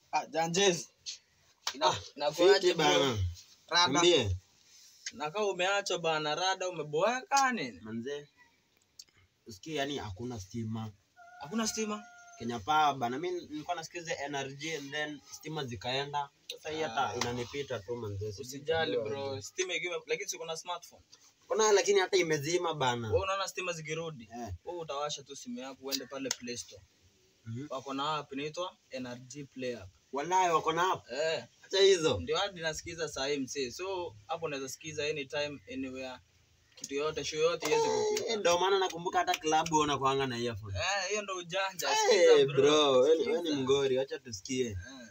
Ah, Janjez. Ina- Ah, inakuaje Fiti bro? bana. Rada. Niambie. Nakaa umeachwa bana rada umeboeka nini? Manze. Usikie yani hakuna stima. Hakuna stima? Kenya Power bana. Mimi nilikuwa nasikiza NRG and then stima zikaenda. Sasa hii hata Ah. inanipita tu manze. Usijali bro. Stima ikiwa lakini siko na smartphone. Kuna lakini hata imezima bana. Wewe unaona stima zikirudi? Eh. Wewe utawasha tu simu yako uende pale Play Store. Mhm. Wako na app inaitwa NRG Play app. Wallahi wako na hapo. Eh, Acha hizo. ndio hadi nasikiza saa hii msee. So hapo unaweza sikiza anytime anywhere. Kitu yote show yote iweze Eh, kupita. Ndio maana nakumbuka hata klabu unakuanga na earphone. Eh, hiyo ndo ujanja. Eh, Sikiza bro, wewe ni- wewe ni Sikiza. mgori, acha tusikie. Eh.